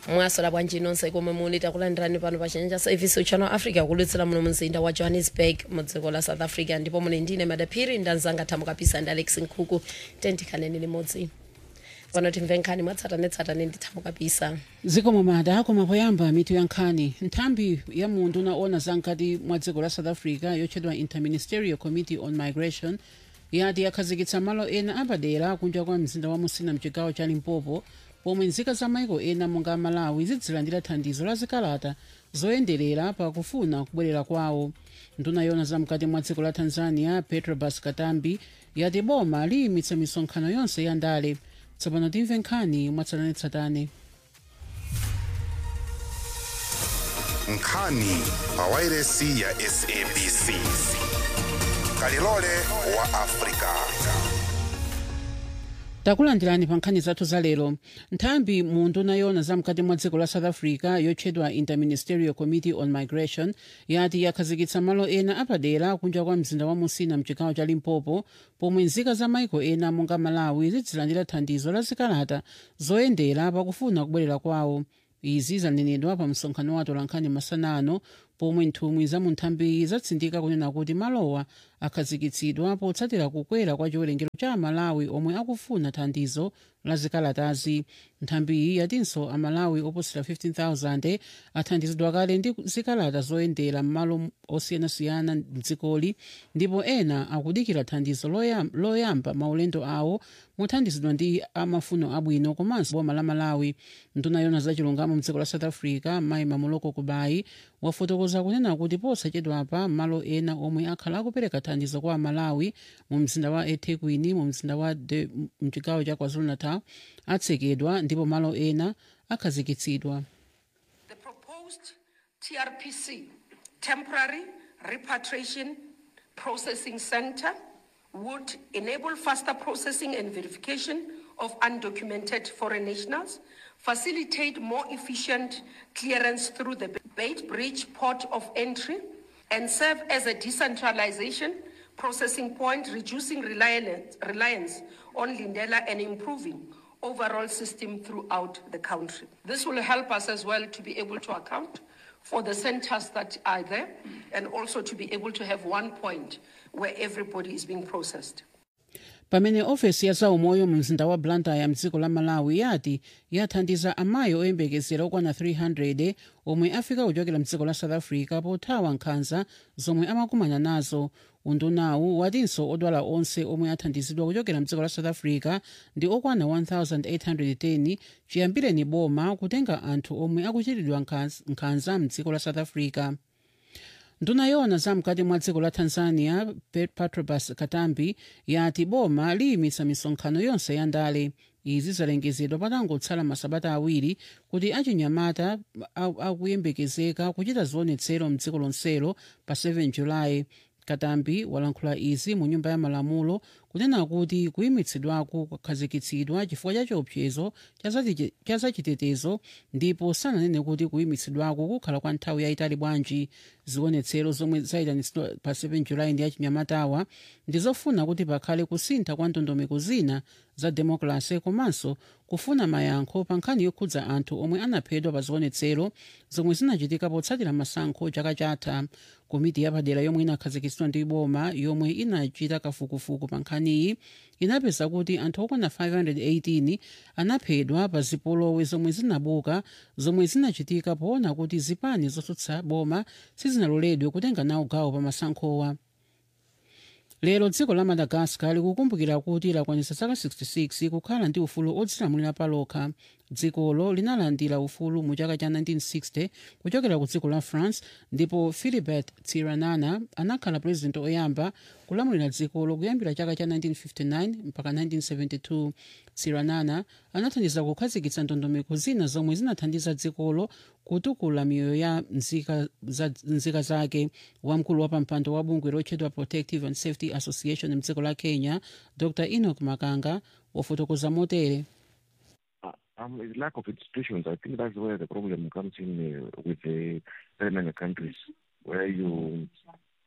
mwasola bwanji nonse komwe muli takulandirani pano pa chanja service uchano africa kulutsira muno mzinda wa johannesburg mu dziko la south africa ndipo muli ndine madaphiri ndanzanga thamu kapisa ndi alex nkhuku tentikhaneni limodzi pano timve nkhani mwatsatanetsatane ndi thamu kapisa zikomo mada koma poyamba mitu ya nkhani nthambi ya munthu unaona zamkati mwa dziko la south africa yotchedwa interministerial committee on migration yati yakhazikitsa malo ena apadera kunja kwa mzinda wa musina mchigawo cha limpopo pomwe nzika za maiko ena monga malawi zidzilandira thandizo la zikalata zoyenderera pakufuna kubwerera kwawo nduna yona zamkati mwa dziko la tanzania petrobas katambi yati boma liyimitsa misonkhano yonse ya ndale tsopano timve nkhani mwatsatanetsatane nkhani pawairesi ya sabc kalilole wa afrika takulandirani pa nkhani zathu za lero nthambi munthu unayona zamkati mwa dziko la south africa yotchedwa interministerial committee on migration yati yakhazikitsa malo ena apadera kunja kwa mzinda wa musina mchigawo cha limpopo pomwe nzika za maiko ena monga malawi zidzilandira thandizo la zikalata zoyendera pakufuna kubwerera kwawo izi zanenedwa pa msonkhano wa atolankhani masana ano pomwe nthumwi za munthambi zatsindika kunena kuti malowa akhazikitsidwa potsatira kukwera kwa chiwerengero cha amalawi omwe akufuna thandizo la zikalatazi nthambiyi yatinso amalawi oposera 15000 athandizidwa kale ndi zikalata zoyendera m'malo osiyanasiyana mdzikoli ndipo ena akudikira thandizo loyam- loyamba maulendo awo mothandizidwa ndi amafuno abwino komanso boma la malawi nduna yona zachilungamo mdziko la south africa mayi mamuloko kubayi wafotokoza kunena kuti posachedwapa malo ena omwe akhala akupereka thandizo kwa amalawi mu mzinda wa ethekwini mu mzinda wa De- mchigawo cha kwazulu-natal atsekedwa ndipo malo ena akhazikitsidwa The proposed TRPC, Temporary Repatriation Processing Center, would enable faster processing and verification of undocumented foreign nationals, facilitate more efficient clearance through the Bait Bridge port of entry, and serve as a decentralization processing point, reducing reliance, reliance on Lindela and improving overall system throughout the country. This will help us as well to be able to account for the centers that are there and also to be able to have one point where everybody is being processed. pamene ofesi ya zaumoyo mu mzinda wa blantyre mdziko la malawi yati yathandiza amayi oyembekezera okwana 300 omwe afika kuchokera mdziko la south africa pothawa nkhanza zomwe amakumana nazo undunawu watinso odwala onse omwe athandizidwa kuchokera mdziko la south africa ndi okwana 1810 chiyambireni boma kutenga anthu omwe akuchitidwa nkhanza- nkhanza mdziko la south africa nduna yona zamkati mwa dziko la tanzania Pe- patrobas katambi yati boma liyimitsa misonkhano yonse ya ndale izi zalengezedwa patangotsala masabata awiri kuti achinyamata a- akuyembekezeka kuchita zionetsero mdziko lonselo pa 7 julayi katambi walankhula izi mu nyumba ya malamulo kunena kuti kuyimitsidwako kwakhazikitsidwa chifukwa cha chiopsezo cha zati- cha zachitetezo ndipo sananene kuti kuyimitsidwako kukhala kwa nthawi yayitali bwanji zionetsero zomwe zayitanitsidwa pa 7 julayi ndi achinyamatawa ndizofuna kuti pakhale kusintha kwa ndondomeko zina za demokrasi komanso kufuna mayankho pa nkhani yokhudza anthu omwe anaphedwa pa zionetsero zomwe zinachitika potsatira masankho chaka chatha komiti yapadera yomwe inakhazikitsidwa ndi boma yomwe inachita kafukufuku pa nkhaniyi inapeza kuti anthu okwana 518 anaphedwa pa zipolowe zomwe zinabuka zomwe zinachitika poona kuti zipani zotsutsa boma sizinaloledwe kutenga nawo gawo pa masankhowa lero dziko la madagascar likukumbukira kuti lakwanitsa zaka 66 kukhala ndi ufulu odzilamulira palokha dzikolo linalandira ufulu mu chaka cha 1960 kuchokera ku dziko la france ndipo philibert tsiranana anakhala purezidenti oyamba kulamulira dzikolo kuyambira chaka cha 1959 mpaka 1972 tsiranana anathandiza kukhazikitsa ndondomeko zina zomwe zinathandiza dzikolo kutukula miyoyo ya nzika, za, nzika zake wamkulu wa pampando wa bungwe lotchedwa protective and safety association mdziko la kenya dr enoch makanga wafotokoza motere Um, it's lack of institutions. I think that's where the problem comes in uh, with the very many countries, where you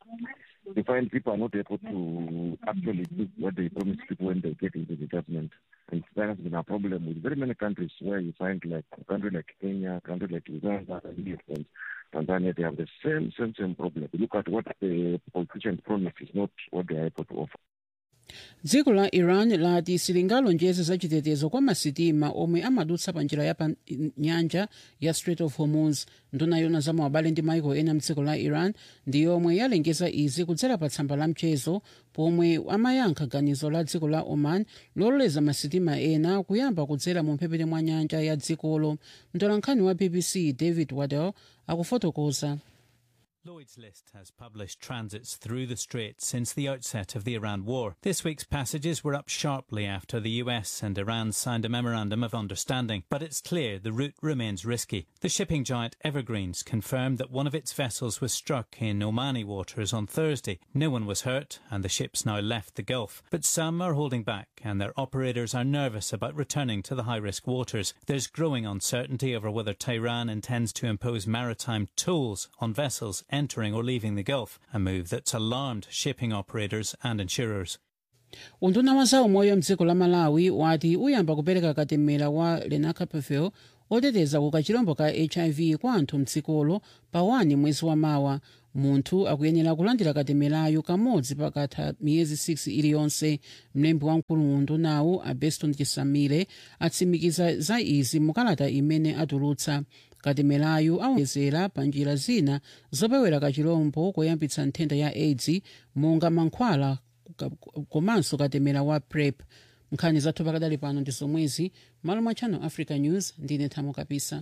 you find people are not able to actually do what they promise people when they get into the government. And that has been a problem with very many countries where you find like a country like Kenya, a country like Uganda, and Tanzania, they have the same, same, same problem. You look at what the politicians promise is not what they are able to offer. dziko la iran lati silingalonjeze za chitetezo kwa masitima omwe amadutsa pa njira ya pa nyanja ya strait of hormuz nduna yona za maubale ndi maiko ena mdziko la iran ndi yomwe yalengeza izi kudzera pa tsamba la mchezo pomwe amayankha ganizo la dziko la oman lololeza masitima ena kuyamba kudzera mu mphepete mwa nyanja ya dzikolo mtolankhani wa bbc david waddell akufotokoza Lloyd's List has published transits through the Strait since the outset of the Iran war. This week's passages were up sharply after the US and Iran signed a memorandum of understanding, but it's clear the route remains risky. The shipping giant Evergreens confirmed that one of its vessels was struck in Omani waters on Thursday. No one was hurt, and the ship's now left the Gulf. But some are holding back, and their operators are nervous about returning to the high risk waters. There's growing uncertainty over whether Tehran intends to impose maritime tolls on vessels entering or leaving the Gulf, a move that's alarmed shipping operators and insurers. unduna wa za umoyo mdziko la malawi wati uyamba kupereka katemera wa lenacapavir oteteza ku kachilombo ka hiv kwa anthu mdzikolo pa 1 mwezi wa mawa munthu akuyenera kulandira katemerayo kamodzi pakatha miyezi 6 iliyonse mlembi wamkulu mu undunawu abeston chisamire atsimikiza za izi mukalata imene atulutsa katemerayu awonjezera pa njira zina zopewera kachilombo koyambitsa nthenda ya aids monga mankhwala komanso katemera wa prep nkhani zathu pakadali pano ndi zomwezi malo mwa channel africa news ndine thamo kapisa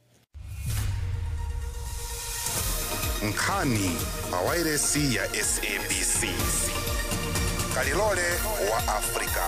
nkhani pawairesi ya sabc kalilole wa afrika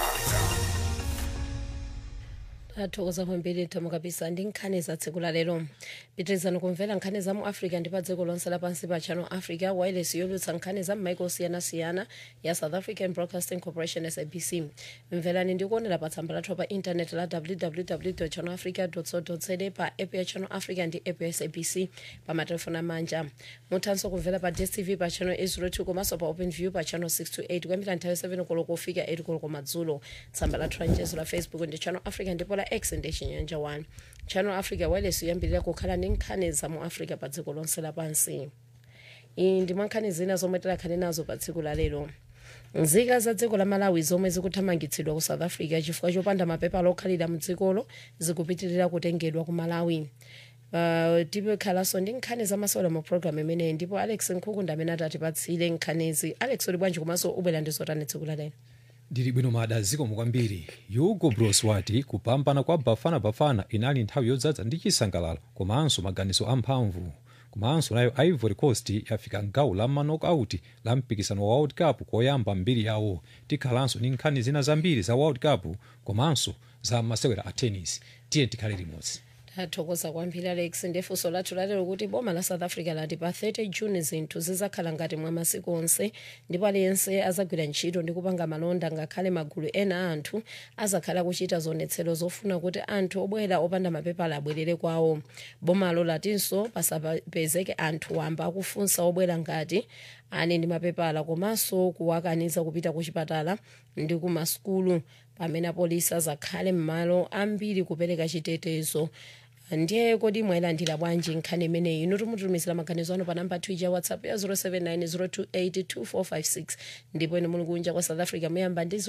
athokoza kwambiri thamo kapisa ndi nkhani za tsiku la lero pitirizani kumvera nkhani za mu africa ndi pa dziko lonse lapansi pa channel africa wireless yolutsa nkhani za m'maiko osiyanasiyana ya south african broadcasting corporation sabc mverani ndi kuonera pa tsamba lathu pa intanet la www channel africa co za pa app ya channel africa ndi app ya sabc pa matelefoni amanja muthanso kumvera pa dstv pa channel 802 komanso pa open view pa channel 628 kuyambira nthawi 7 koloko kufika 8 koloko madzulo tsamba lathu la mchezo la facebook ndi channel africa ndipo la x ndi chinyanja 1 channel africa wireless yoyambirira kukhala ndi nkhani za mu africa pa dziko lonse lapansi iyi ndi mwa nkhani zina zomwe tikhale nazo pa tsiku la lero nzika za dziko la malawi zomwe zikuthamangitsidwa ku south africa chifukwa chopanda mapepala okhalira mu dzikolo zikupitirira kutengedwa ku malawi Uh, tipekhalanso ndi nkhani zamasewera mu programu imeneyi ndipo alex nkhukunda amene atatipatsire nkhanizi alex uli bwanji komanso ubwera ndi zotani tsiku la lero ndili bwino mada zikomo kwambiri hugo bros wati kupambana kwa bafana bafana inali nthawi yodzaza ndi chisangalalo komanso maganizo amphamvu komanso nayo ivory coast yafika ngawo la manokauti la mpikisano wa world cup koyamba mbiri yawo tikhalanso ndi nkhani zina zambiri za world cup komanso za masewera a tennis tiye tikhale limodzi tathokoza kwambiri alex ndifunso lathu lalero kuti boma la south africa lati pa 30 june zinthu zizakhala ngati mwa masiku onse ndipo aliyense azagwira ntchito ndi kupanga malonda ngakhale magulu ena a anthu azakhala kuchita zionetsero zofuna kuti anthu obwera opanda mapepala abwerere kwawo bomalo latinso pasapezeke anthu wamba akufunsa obwera ngati ali ndi mapepala komanso kuwakaniza kupita ku chipatala ndi ku masukulu pamene apolisi azakhale m'malo ambiri kupereka chitetezo ndiye kodi mwayilandira bwanji nkhani imeneyi inu timutumizira maganizo anu pa namba twitter whatsapp ya 0790282456 ndipo inu muli kunja kwa south africa muyamba ndi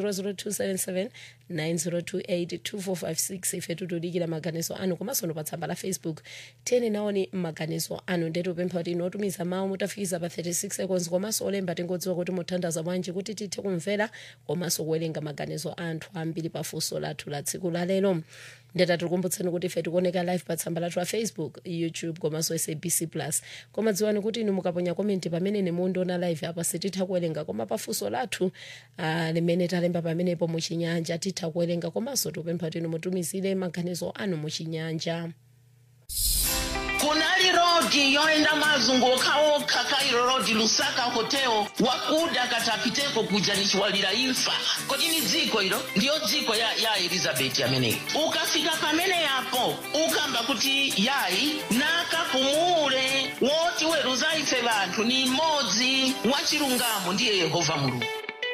0027790282456 ife tikudikira maganizo anu komanso anu pa tsamba la facebook tiyeni naoni maganizo anu ndetu upempha kuti inu otumiza mawu mutafikiza pa 36 seconds komanso olemba tingodziwa kuti muthandaza bwanji kuti tithe kumvera komanso kuwerenga maganizo anthu ambiri pa funso lathu la tsiku la lero ndeta tikukumbutseni kuti ife tikuoneka live pa tsamba lathu la facebook youtube komanso sabc plus koma dziwani kuti inu mukaponya komenti pamene nemundiona live apa sititha kuwerenga koma pafunso lathu uh, limene talemba pamenepo muchinyanja titha kuwerenga komanso tikupempha kuti inu mutumizire maganizo anu muchinyanja kunaliro rodi yoenda mazunguka okha kairo rodi lusaka hotel wakuda katapiteko kuja nichiwalira imfa kodi ni dziko ilo ndiyo dziko ya, ya elizabeti ameneyi ukafika pamene yapo ukamba kuti yayi nakapumule woti weruza ife vanthu ni mmodzi wachilungamo ndiye yehova mulungu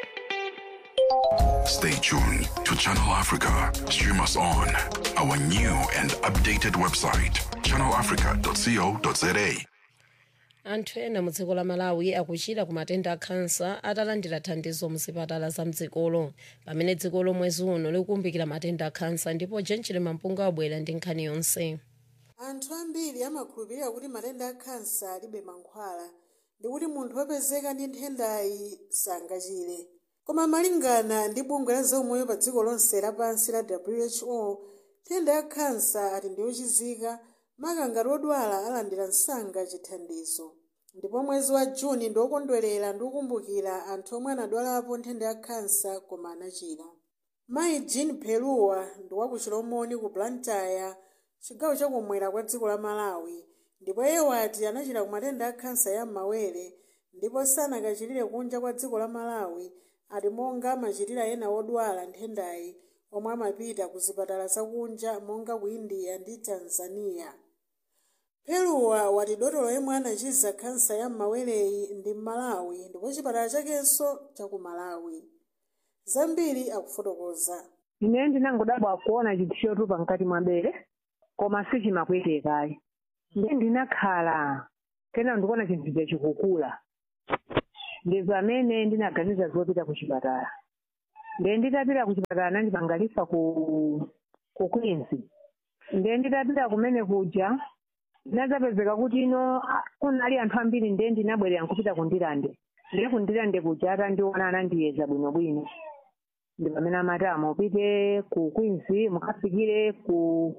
Stay tuned to Channel Africa. Stream us on our new and updated website, channelafrica.co.za. anthu ena mu dziko la malawi akuchira ku matenda a khansa atalandira thandizo muzipatala za mdzikolo pamene dzikolo mwezi uno likukumbukira matenda a khansa ndipo jenjere mampunga wabwera ndi nkhani yonse anthu ambiri amakhulupirira kuti matenda a khansa alibe mankhwala ndi kuti munthu wopezeka ndi nthendayi sangachire koma malingana ndi bungwe la zaumoyo pa dziko lonse lapansi la who nthenda ya khansa ati ndiyochizika maka ngati odwala alandira msanga chithandizo ndipo mwezi wa juni ndiwokondwerera ndi kukumbukira anthu omwe anadwalapo nthenda ya khansa koma anachira mayi jean peluwa ndi waku chilomoni ku blantyre chigawo chakumwera kwa dziko la malawi ndipo iye wati anachira ku matenda a khansa ya m'mawere ndipo sanakachirire kunja kwa dziko la malawi ati monga amachitira ena odwala nthendayi omwe amapita ku zipatala zakunja monga ku india ndi tanzania peluwa wati dotolo yemwe anachiza khansa ya m'mawereyi ndi mmalawi ndipo chipatala chakenso chaku malawi zambiri akufotokoza ine ndinangodabwa kuona chinthu chotupa mkati mwa bere koma sichimakwetekayi ndiye ndinakhala kena ndikuona chinthu chachikukula ndi pamene ndinaganiza zopita ku chipatala ndiye nditapita ku chipatala nandipangalifa ku ku queens ndiye nditapita kumene kuja ndinadzapezeka kuti ino ah, kunali anthu ambiri ndiye ndinabwerera nkupita kundilande ndiye kundilande kuja atandiona anandiyeza bwinobwino ndi pamene amati amupite ku queens mukafikire ku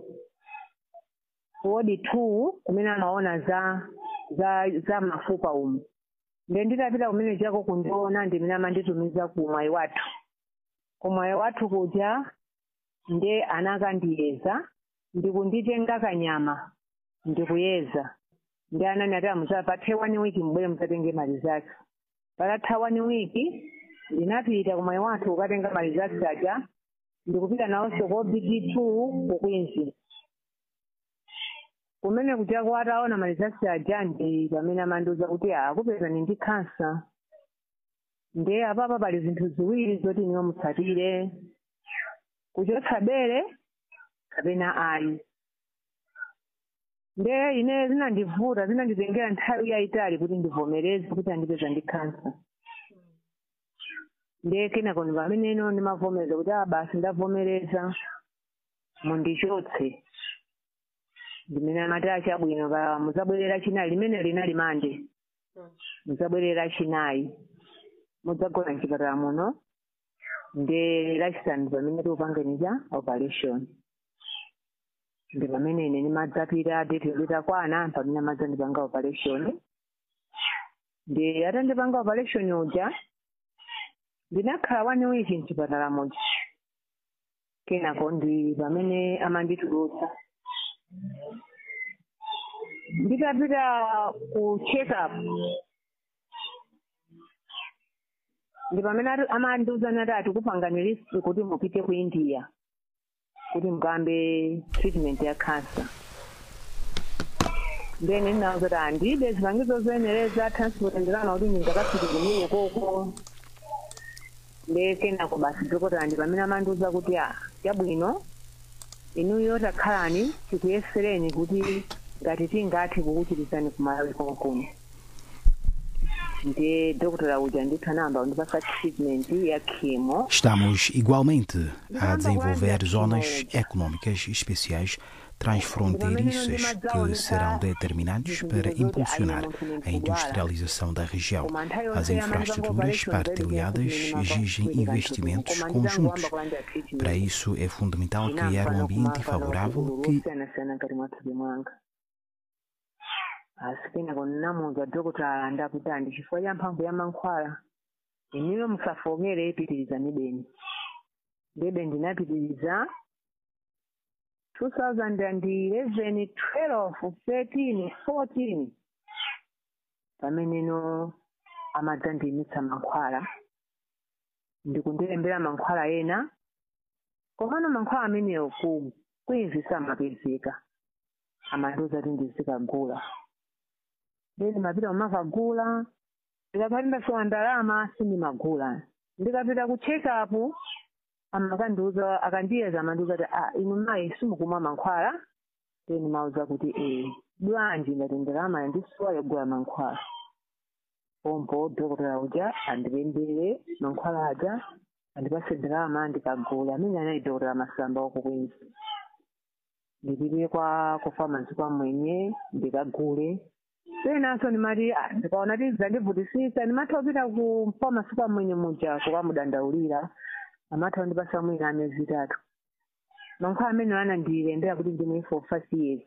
wodi two kumene amaona za za za mafupa umu ndiye nditapita kumene chako kundiona ndimene amanditumiza ku mwayi wathu ku mwayi wathu kuja ndiye anakandiyeza ndikunditenga kanyama ndikuyeza ndi anani ati amuza pathe one week mubwere mukatenge mali zake patatha one week ndinapita kumwayi wathu kukatenga mali zake aja ndikupita nawonso ko bt two ku queens kumene kuchako ataona mali zake aja ndi pamene amandiuza kuti akupezani ndi khansa ndiye apapa pali zinthu ziwiri zoti niwe mutsatire kuchotsa bere kapena ayi ndiye ine zinandivuta zinanditengera nthawi yayitali kuti ndivomereze kuti andipeza ndi khansa ndiye kenako ndi pamene ino ndimavomereza kuti a basi ndavomereza mundichotse ndimene amati achabwino pa muzabwerera chinayi limene linali mande muzabwerera chinayi mudzagona mchipatala muno ndi lachisanu pamene tikupanganiza operation ndi pamene ine nimadzapita date litakwana pamene amadzandipanga operation ndi atandipanga operation uja ndinakhala one week mchipatala muja kenako ndi pamene amanditulutsa nditapita ku check up ndi pamene ati- amandiuza nati atikupangani list kuti mupite ku india kuti mukambe treatment ya cancer then ndinauza kuti andibe zipangizo zoyenereza transport ndilana kuti ndingakafike kumene koko nde kenako basi dokotala ndi pamene amandiuza kuti a chabwino inuyo takhalani tikuyesereni kuti ngati tingathe kukuchirizani kumalawi konkuno ndiye dokotala uja ndithu anayamba kundipasa treatment ya chemo Estamos igualmente a desenvolver zonas econômicas especiais transfronteiriças que serão determinantes para impulsionar a industrialização da região. As infraestruturas partilhadas exigem investimentos conjuntos. Para isso, é fundamental criar um ambiente favorável que kusiyana-siyana ngati mwathupi mwanga asi kenako nnamuwuza dokotala ndakuti andi chifukwa cha mphamvu ya mankhwala inuyo musafokere pitirizani beni ndebe ndinapitiriza 2011 12 13 14 pameneno amadzandiyimitsa mankhwala ndikundilembera mankhwala ena komano mankhwala amenewo ku kwezi samapezeka amandiuza kuti ndizikagula then mapita kumakagula ndikakati ndasowa ndalama sindimagula ndikapita ku check up amakandiuza akandiyeza amandiuza kuti ah inu mayi simukumwa mankhwala then mauza kuti eh bwanji ngati ndalama yandisowa yogula mankhwala pompo dhokotera uja andilembere mankhwala aja andipase ndalama ndikagula amene anali dhokotera masamba wakukwinzi ndipite kwa kufamasi kwa mwenye ndikagule penanso ndimati "Ah, ndikaona ti zandivutisisa ndimatha kupita ku famasi kwa mwenye muja kukamudandaulira amatha kundipasa mwina amezi itatu mankhwala amene anandilembera kuti ndimwe for five years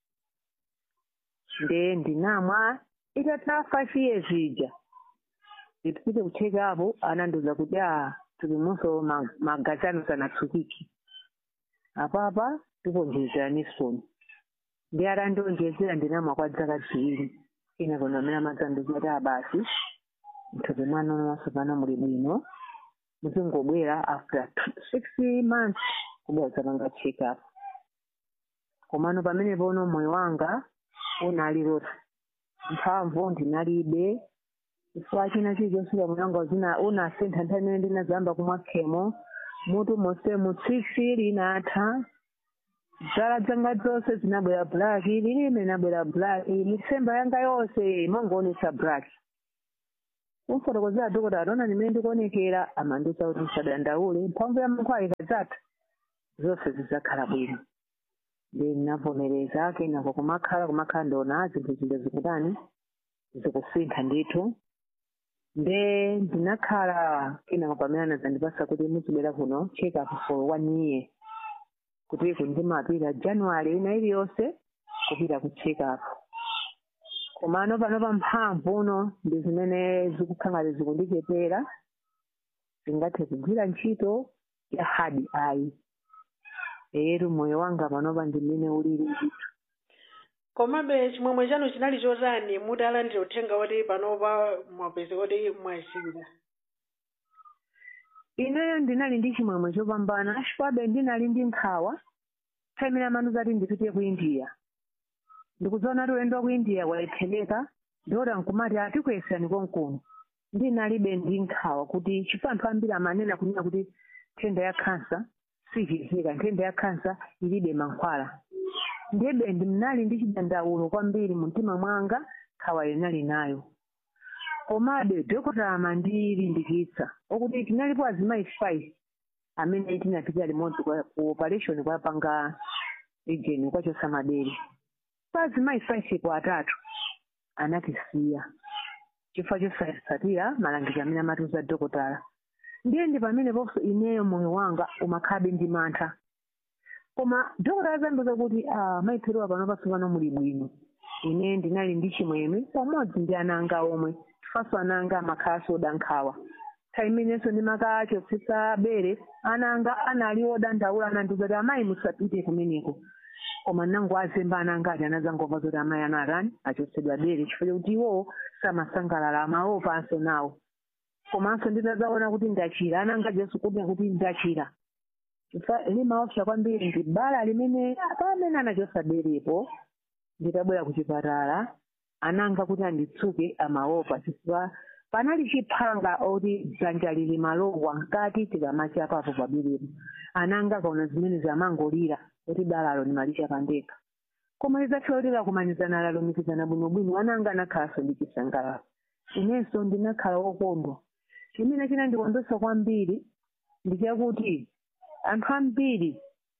nde ndinamwa itatha five years ija ndipite kucheka apo anandiuza kuti a tulimunso ma- magazi anu sanatsukiki apapa tikonjezera nisoni ndi atandionjezera ndinamwa kwa dzaka ziwiri ina kono amene amadzandiuza kuti abasi mthupi mwanu masopano muli bwino muzingobwera after two- six months kubwera zapanga check up komano pamene pono moyo wanga unali loti mphamvu ndinalibe chifukwa china chilichonse moyo wanga zina unasintha nthawi imene ndinazamba kumwa khemo mutu monse mutsitsi linatha dzala zanga zonse zinabwera black lilime linabwera black mitsemba yanga yonse imangoonetsa black kumfotokozera dhokota ataona ndimene ndikuonekera amandiuza kuti musadandaule mphamvu ya mankhwala ikadzatha zonse zidzakhala bwino ndi ndinavomereza kenako kumakhala kumakhala ndiona zinthu zinde zikutani zikusintha ndithu nde ndinakhala kenako pamene anazandipasa kuti muzibwera kuno check up for one year kuti kundimapita january ina iliyonse kupita ku check up komano pano pa mphamvu uno ndi zimene zikukhala zikundichepera zingathe kugwira ntchito ya hard eye eyetu moyo wanga panopa ndi mmene ulili ndithu komabe chimwemwe chanu chinali chotani mutalandira uthenga woti panopa mwapeza kuti mwachira ineyo ndinali ndi chimwemwe chopambana chifukwabe ndinali ndi nkhawa nthawi imene amandiuza kuti ndipite ku india ndikudziona kuti ulendo wa ku india walephereka ndikuti nkumati atikwesani konkuno ndinalibe ndi nkhawa kuti chifukwa anthu ambiri amanena kunena kuti nthenda ya khansa sichizika nthenda ya khansa ilibe mankhwala ndiyebe ndinali ndi chidandaulo kwambiri mu mtima mwanga nkhawa linali nayo komabe dhokota amandilimbikitsa okuti tinalipo azimayi five amene tinapita limodzi kwa- ku operation kwapanga ejeni kwachosa madere kwa azimayi five ku atatu anatisiya chifukwa chosasatira malangizo amene amatiuza dhokotala ndiye ndi pamene ponso ineyo moyo wanga umakhalabe ndi mantha koma dhokotala zandiuza kuti ah, mayiphiriwa pano pasopano muli bwino ine ndinali ndi chimwemwe pamodzi ndi ana anga omwe chifukwa ana anga amakhala soda nkhawa nthawi imenenso ndimakachotsesa bere ana anga anali odandaula anandiuza kuti amayi musapite kumeneko koma nango azemba ana anga ati anazangomva zoti amayi anatani achotsedwa bere chifukwa chokuti iwowo samasangalala amaopanso nawo komanso nditazaona kuti ndachira ana anga jesu kuti kuti ndachira chifukwa limaopsa kwambiri ndi bala limene pamene anachosa berepo nditabwera ku chipatala ananga kuti anditsuke amaopa chifukwa panali chiphanga oti dzanja lili malowa nkati tikamacha papo paberepo ananga akaona zimene zamangolira kuti balalo nimalicha pandekha koma lidzatha kuti lakumanizana lalumikizana bwinobwino ananga anakhalanso ndi chisangalalo inenso ndinakhala wokondwa chimene chinandikondwetsa kwambiri ndi chakuti anthu ambiri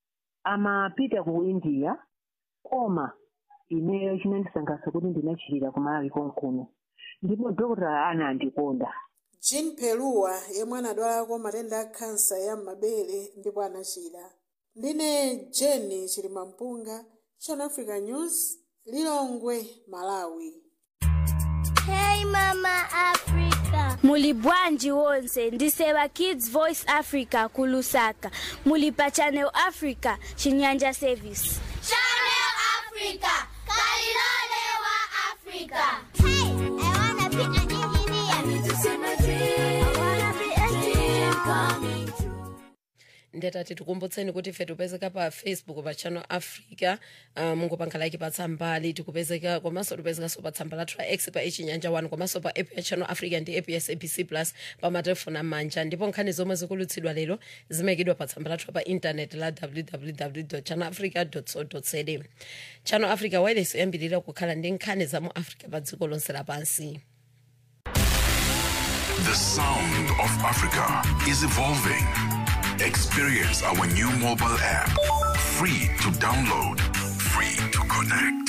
amapita ku india koma ineyo chinandisangalatsa kuti ndinachirira kumalawi konkuno ndipo dhokotala anandikonda jean peluwa yemwe anadwalako matenda a khansa ya m'mabere ndipo anachira ndine jeni chilimampunga channel africa news lilongwe malawi Hey Mama Africa, africa muli bwanji wonse ndiseva kids voice africa ku lusaka muli pa channel africa chinyanja service Channel Africa, Kalilole wa Africa. Hey, I wanna be an engineer. I need to see my dream. I wanna be a dream coming true. ndetati tikumbutseni kuti ife tipezeka pa facebook pa channel africa uh, mungopanga like pa tsambali tikupezeka komanso tipezekanso pa tsamba lathu la x pa ichinyanja 1 komanso pa app ya channel africa ndi app ya sabc plus pa matelefoni amanja ndipo nkhani zomwe zikulutsidwa lero zimayikidwa pa tsamba lathu pa intaneti la www channel africa co za channel africa wireless yoyambirira kukhala ndi nkhani za mu africa pa dziko lonse lapansi The sound of Africa is evolving. Experience our new mobile app. Free to download, free to connect.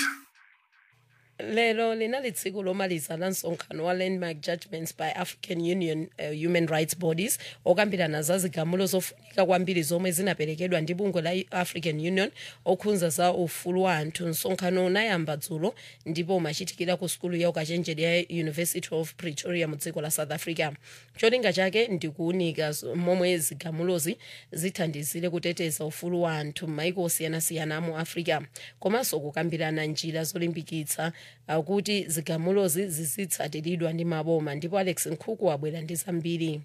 lero linali tsiku lomaliza la msonkhano wa landmark judgments by african union uh, human rights bodies okambirana za zigamulo zofunika kwambiri zomwe zinaperekedwa ndi bungwe la african union okhudza za ufulu wa anthu msonkhano unayamba dzulo ndipo umachitikira ku sukulu ya ukachenjede ya university of pretoria mu dziko la south africa cholinga chake ndi kuunika z- momwe zigamulozi zithandizire kuteteza ufulu wa anthu m'maiko osiyanasiyana mu africa komanso kukambirana njira zolimbikitsa uh, kuti zigamulozi zizitsatiridwa ndi maboma ndipo alex nkhuku wabwera ndi zambiri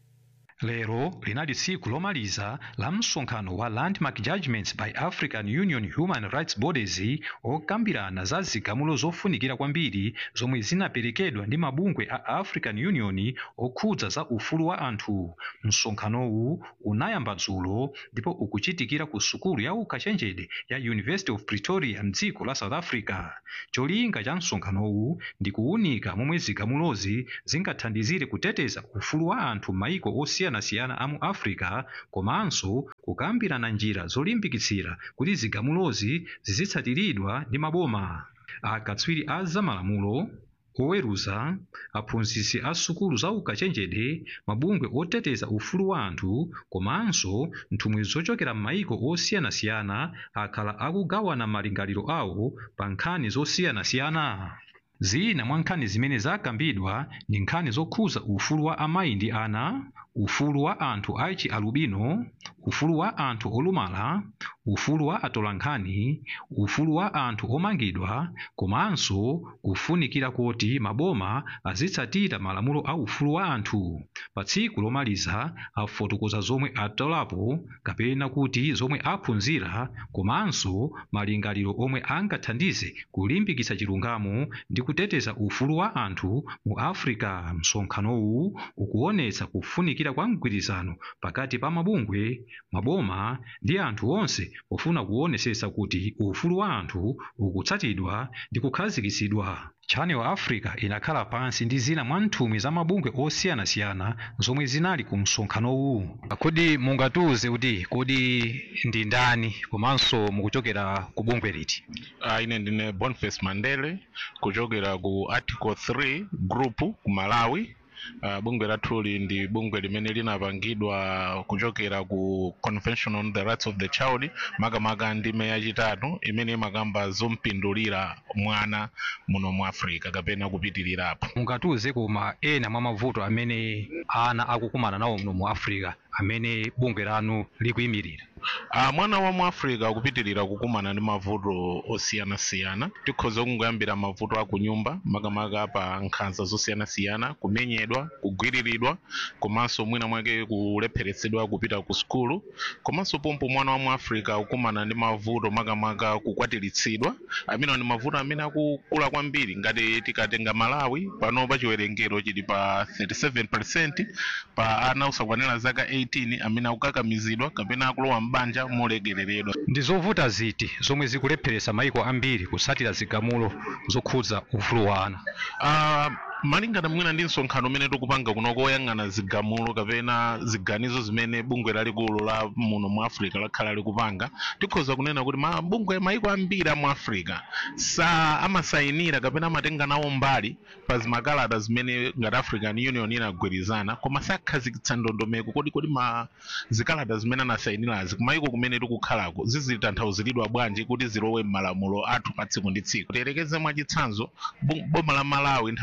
lero linali tsiku lomaliza la msonkhano wa landmark judgments by african union human rights bodies okambirana za zigamulo zofunikira kwambiri zomwe zinaperekedwa ndi mabungwe a african union okhudza za ufulu wa anthu msonkhanowu unayamba dzulo ndipo ukuchitikira ku sukulu ya ukachenjede ya university of pretoria mdziko la south africa cholinga cha msonkhanowu ndi kuwunika momwe zigamulozi zingathandizire kuteteza ufulu wa anthu m'maiko osiyanasiyana a mu africa komanso kukambirana njira zolimbikitsira kuti zigamulozi zizitsatiridwa ndi maboma akatswiri a zamalamulo oweruza aphunzitsi a sukulu za ukachenjede mabungwe oteteza ufulu wa anthu komanso nthumwi zochokera m'maiko osiyanasiyana akhala akugawana malingaliro awo pa nkhani zosiyanasiyana zina mwa nkhani zimene zakambidwa ndi nkhani zokhudza ufulu wa amayi ndi ana ufulu wa anthu achi alubino ufulu wa anthu olumala ufulu wa atolankhani ufulu wa anthu omangidwa komanso kufunikira kuti maboma azitsatira malamulo a ufulu wa anthu pa tsiku lomaliza afotokoza zomwe atolapo kapena kuti zomwe aphunzira komanso malingaliro omwe angathandize kulimbikitsa chilungamo ndi kuteteza ufulu wa anthu mu africa msonkhanowu ukuonetsa kufunikira kwa mgwirizano pakati pa mabungwe maboma ndi anthu onse pofuna kuonesesa kuti ufulu wa anthu ukutsatidwa ndi kukhazikitsidwa channel africa inakhala pansi ndi zina mwa nthumwi za mabungwe osiyanasiyana zomwe zinali ku msonkhanowu kodi mungatiuze kuti kodi ndi ndani komanso mukuchokera ku bungwe liti uh, ine ndine boniface mandele kuchokera ku article 3 group ku malawi uh, bungwe lathuli ndi bungwe limene linapangidwa kuchokera ku convention on the rights of the child makamaka ndime yachitatu imene imakamba zompindulira mwana muno mu africa kapena kupitirirapo mungatiuze koma ena mwa mavuto amene ana akukumana nawo muno mu africa amene bungwe lanu likuyimirira uh, mwana wa mu africa akupitirira kukumana ndi mavuto osiyanasiyana tikhoza kungoyambira mavuto akunyumba makamaka pa nkhanza zosiyanasiyana kumenyedwa kugwiriridwa komanso mwina mwake kulepheretsedwa kupita ku sukulu komanso pompo mwana wa mu africa akukumana ndi mavuto makamaka kukwatiritsidwa amene ndi mavuto amene akukula kwambiri ngati tikatenga malawi pano pa chiwerengero chili pa 37 pa ana osakwanira zaka 18 amene akukakamizidwa kapena akulowa mbanja molegereredwa ndi zovuta ziti zomwe zikulepheretsa maiko ambiri kutsatira zigamulo zokhudza ufulu wa ana uh, malingana mwina ndi msonkhano umene tikupanga kunoko oyang'ana zigamulo kapena ziganizo zimene bungwe lalikulu la muno mu africa lakhala likupanga tikhoza kunena kuti mabungwe maiko ambiri a mu africa sa amasayinira kapena amatenga nawo mbali pa zimakalata zimene ngati african union inagwirizana koma sakhazikitsa ndondomeko kodi kodi ma zikalata zimene anasayinirazi kumaiko kumene tikukhalako zizitanthauzidwa bwanji kuti zilowe m'malamulo athu pa tsiku ndi tsiku tiyerekeze mwachitsanzo bu- boma la malawi nthawi ina yake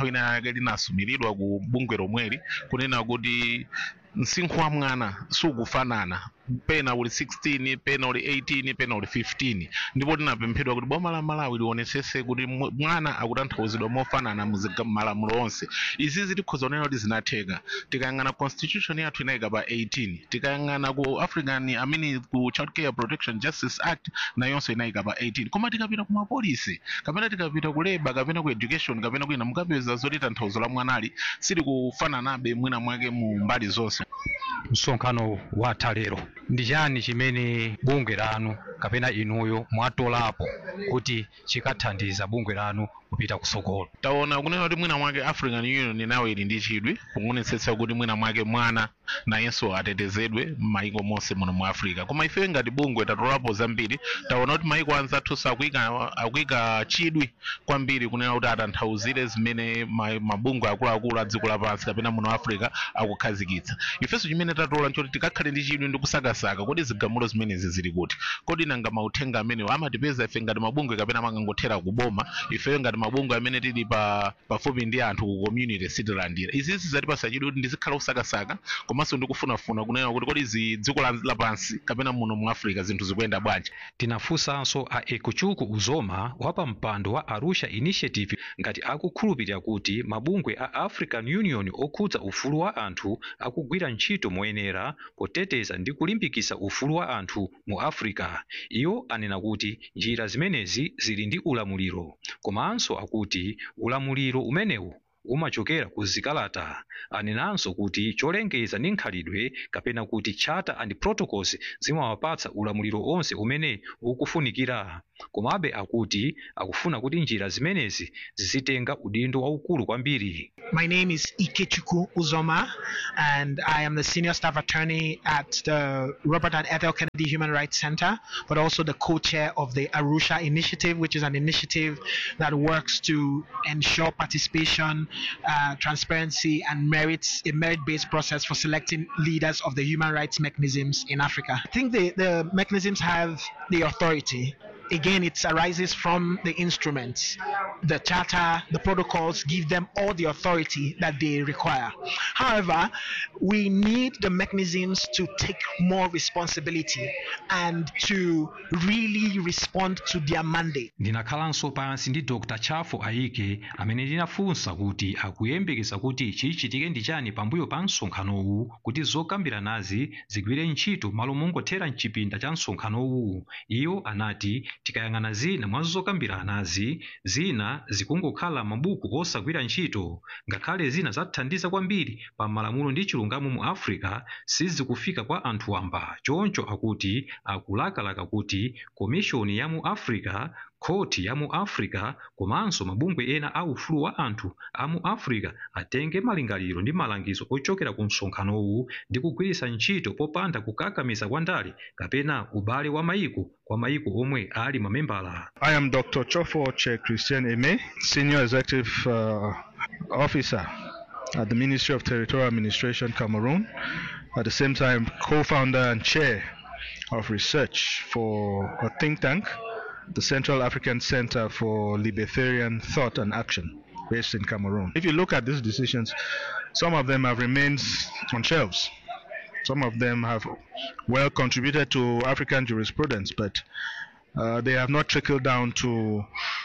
lake linasumiridwa ku bungwe lomweli kunena kuti msinkhu wa mwana sukufanana pena uli 16 pena uli 18 pena uli 15 ndipo tinapemphedwa kuti boma la malawi lionetsetse kuti mw- mwana akutanthauzidwa mofanana muziga- malamulo onse izi zitikhoza kunena kuti zinatheka tikayang'ana constitution yathu inayika pa 18 tikayang'ana ku african amini ku child care protection justice act nayonso inayika pa 18 koma tikapita ku mapolisi kapena tikapita ku labor kapena ku education kapena kwina mukapeza zoti tanthauzo la mwanali silikufananabe mwina mwake mu mbali zonse msonkhano watha lero ndi chani chimene bungwe lanu kapena inuyo mwatolapo kuti chikathandiza bungwe lanu kupita kusogolo taona kunena kuti mwina mwake african union nayo ili ndi chidwi kuonetsetsa kuti mwina mwake mwana nayenso atetezedwe m'mayiko monse muno mu africa koma ife ngati bungwe tatolapo zambiri taona kuti mayiko anzathunso akuyika akuyika chidwi kwambiri kunena kuti atanthauzire zimene ma- mabungwe akuluakulu a dziko lapansi kapena muno africa akukhazikitsa ifenso chimene tatola nchoti tikakhale ndi chidwi ndi kusakasaka kodi zigamulo zimenezi zili kuti kodi nanga mauthenga amenewo amatipeza ife ngati mabungwe kapena amangothera kuboma ifeyo ngati mabungwe amene tili pa pafupi ndi anthu ku community sitilandira izizi zatipasa chidwi kuti ndizikhala kusakasaka komanso ndikufunafuna kunena kuti kodi zi dziko la- lapansi kapena muno mu africa zinthu zikuyenda bwanji tinafunsanso a ekuchuku uzoma wa pa mpando wa arusha initiative ngati akukhulupirira kuti mabungwe a african union okhudza ufulu wa anthu akugwira ntchito moyenera poteteza ndi kulimbikitsa ufulu wa anthu mu africa iwo anena kuti njira zimenezi zili ndi ulamuliro komanso akuti ulamuliro umenewu umachokera ku zikalata anenanso kuti cholengeza ndi nkhalidwe kapena kuti charter and protocols zimawapatsa ulamuliro onse umene ukufunikira komabe akuti akufuna kuti njira zimenezi zizitenga udindo waukulu kwambiri My name is Ikechukwu Uzoma, and I am the senior staff attorney at the Robert and Ethel Kennedy Human Rights Center, but also the co-chair of the Arusha Initiative, which is an initiative that works to ensure participation, uh, transparency, and merits a merit-based process for selecting leaders of the human rights mechanisms in Africa. I think the, the mechanisms have the authority again it arises from the instruments the charter the protocols give them all the authority that they require however we need the mechanisms to take more responsibility and to really respond to their mandate ndinakhalanso pansi ndi dr chafo ayike amene ndinafunsa kuti akuyembekeza kuti chichitike ndi chani pambuyo pa msonkhanowu kuti zokambiranazi zigwire ntchito malo mongothera mchipinda cha msonkhanowu iwo anati tikayang'ana zina mwa zokambiranazi zina zikungokhala mabuku osagwira ntchito ngakhale zina zathandiza kwambiri pa malamulo ndi chilungamo mu africa sizikufika kwa anthu wamba choncho akuti akulakalaka kuti komishoni ya mu africa khoti ya mu africa komanso mabungwe ena a ufulu wa anthu a mu africa atenge malingaliro ndi malangizo ochokera ku msonkhanowu ndi kugwiritsa ntchito popanda kukakamiza kwa ndale kapena ubale wa mayiko kwa mayiko omwe ali mamembala I am Dr. Chofo Che Christian Eme, Senior Executive uh, Officer at the Ministry of Territorial Administration, Cameroon. At the same time, co-founder and chair of research for a think tank, the Central African Center for Libertarian Thought and Action, based in Cameroon. If you look at these decisions, some of them have remained on shelves. Some of them have well contributed to African jurisprudence, but uh, they have not trickled down to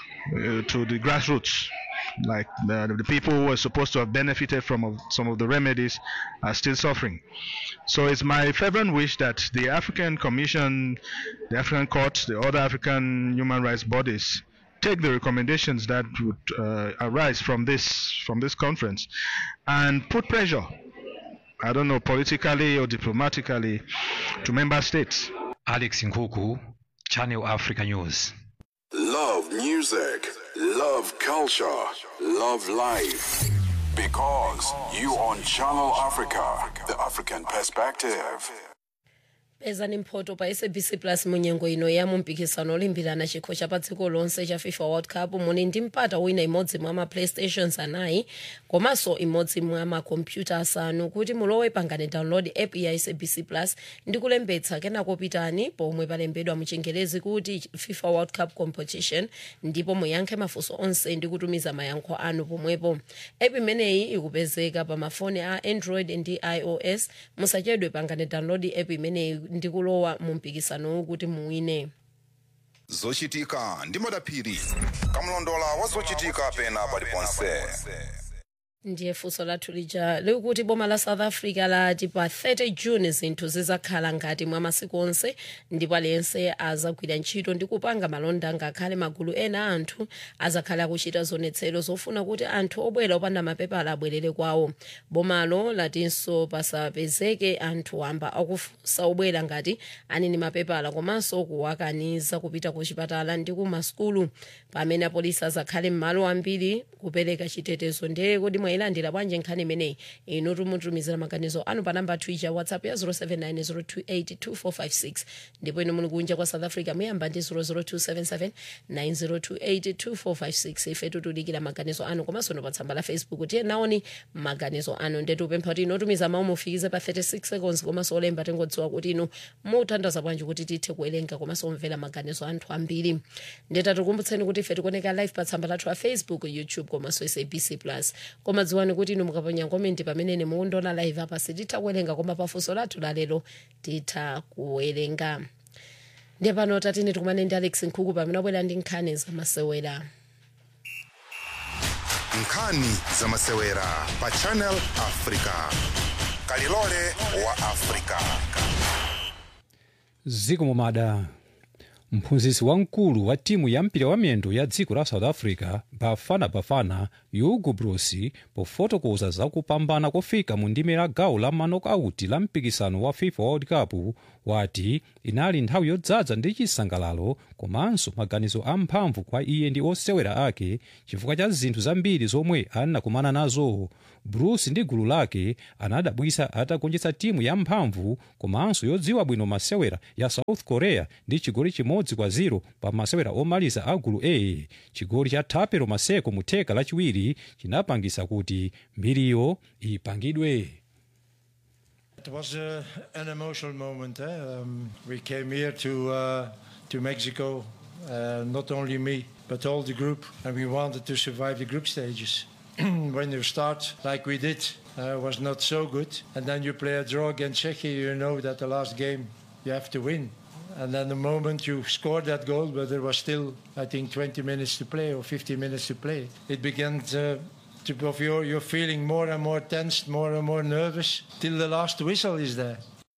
uh, to the grassroots. Like the, the people who are supposed to have benefited from of some of the remedies are still suffering. So it's my fervent wish that the African Commission, the African Court, the other African human rights bodies take the recommendations that would uh, arise from this from this conference and put pressure I don't know, politically or diplomatically to member states. alex nkhuku channel africa news Love music, love culture, love life. Because you on Channel Africa, the African perspective. pezani mphoto pa sabc plus munyengo ino ya mumpikisano olimbirana chikho cha pa dziko lonse cha fifa world cup muli ndi mpata wina imodzi mwa ma playstations anayi komanso imodzi mwa makompyuta asanu kuti mulowe pangane download app ya sabc plus ndi kulembetsa kenako pitani pomwe palembedwa muchingerezi kuti fifa world cup competition ndipo muyankhe mafunso onse ndi kutumiza mayankho anu pomwepo app imeneyi ikupezeka pa mafoni a android ndi ios musachedwe pangane download app imeneyi ndi kulowa mu mpikisanowu kuti muwine zochitika ndi madaphiri kamlondola wa zochitika pena paliponse ndiye funso lathu lija likuti boma la south africa lati pa 30 june zinthu zizakhala ngati mwa masiku onse ndipo aliyense azagwira ntchito ndi kupanga malonda ngakhale magulu ena a anthu azakhale akuchita zionetsero zofuna kuti anthu obwera opanda mapepala abwerere kwawo bomalo latinso pasapezeke anthu wamba akufunsa obwera ngati anini mapepala komanso kuwakaniza kupita ku chipatala ndi ku masukulu pamene apolisi azakhale m'malo ambiri kupereka chitetezo ndiye kuti mwayilandira bwanji nkhani imeneyi inu tumutumizira maganizo anu pa namba twitter whatsapp ya 0790282456 ndipo inu muli kunja kwa south africa muyamba ndi 0027790282456 ife tutudikira maganizo anu komanso no pa tsamba la facebook tiye naoni maganizo anu ndetu upempha kuti inotumiza mawu mufikize pa 36 seconds komanso olemba tingodziwa kuti inu mutandaza bwanji kuti tithe kuwerenga komanso omvera maganizo anthu ambiri ndetatukumbutseni kuti ife tikuoneka live pa tsamba lathu la facebook youtube komanso sabc plus koma dziwani kuti inu mukaponya komenti pamene mukundiona live apa sititha kuwerenga koma pafunso lathu lalero titha kuwerenga ndiye pano tatine tikumane ndi alex nkhuku pamene abwera ndi nkhani zamasewera nkhani zamasewera pa channel africa kalilole wa africa zikomo madam mphunzitsi wamkulu wa timu ya mpira wa miyendo ya dziko la south africa bafana bafana hugo broos pofotokoza za kupambana kofika mu ndime la gawo la manokauti la mpikisano wa fifa world cup wati inali nthawi yodzaza ndi chisangalalo komanso maganizo amphamvu kwa iye ndi osewera ake chifukwa cha zinthu zambiri zomwe anakumana nazo broos ndi gulu lake anadabwisa atagonjetsa timu ya mphamvu komanso yodziwa bwino masewera ya south korea ndi chigoli chimodzi kwa 0 pa masewera omaliza a gulu a chigoli cha thapelo maseko mu theka lachiwiri chinapangisa kuti mbiriyo ipangidwe It was uh, an emotional moment. Eh? Um, we came here to uh, to Mexico, uh, not only me but all the group, and we wanted to survive the group stages. when you start like we did, uh, was not so good, and then you play a draw against Czechia, you know that the last game you have to win. And then the moment you scored that goal, but there was still, I think, 20 minutes to play or 15 minutes to play, it began to, to of your, you're feeling more and more tensed, more and more nervous, till the last whistle is there.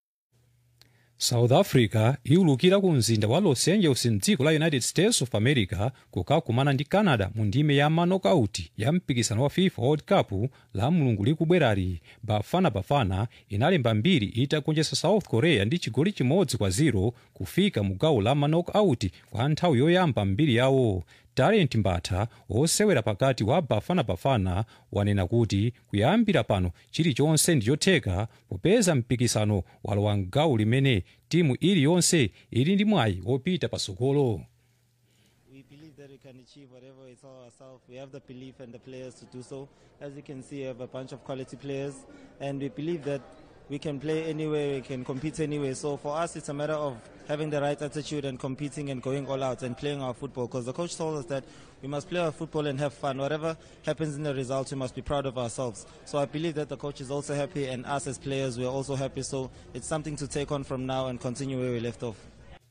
south africa iwulukira ku mzinda wa los angeles mdziko la united states of america kukakumana ndi canada mu ndime ya manokauti ya mpikisano wa fifa world cup la mulungu likubwerali bafana bafana inalemba mbiri itagonjetsa south korea ndi chigoli chimodzi kwa 0 kufika mu gawo la manokauti kwa nthawi yoyamba mbiri yawo talent mbatha osewera pakati wa bafana bafana wanena kuti kuyambira pano chilichonse ndi chotheka popeza mpikisano walowa mgawo limene timu iliyonse ili ndi mwayi wopita patsogolo We believe that we can achieve whatever we tell ourselves. We have the belief and the players to do so. As you can see, we have a bunch of quality players, and we believe that we can play anywhere, we can compete anywhere. So for us, it's a matter of having the right attitude and competing and going all out and playing our football. Because the coach told us that we must play our football and have fun. Whatever happens in the results, we must be proud of ourselves. So I believe that the coach is also happy, and us as players, we are also happy. So it's something to take on from now and continue where we left off.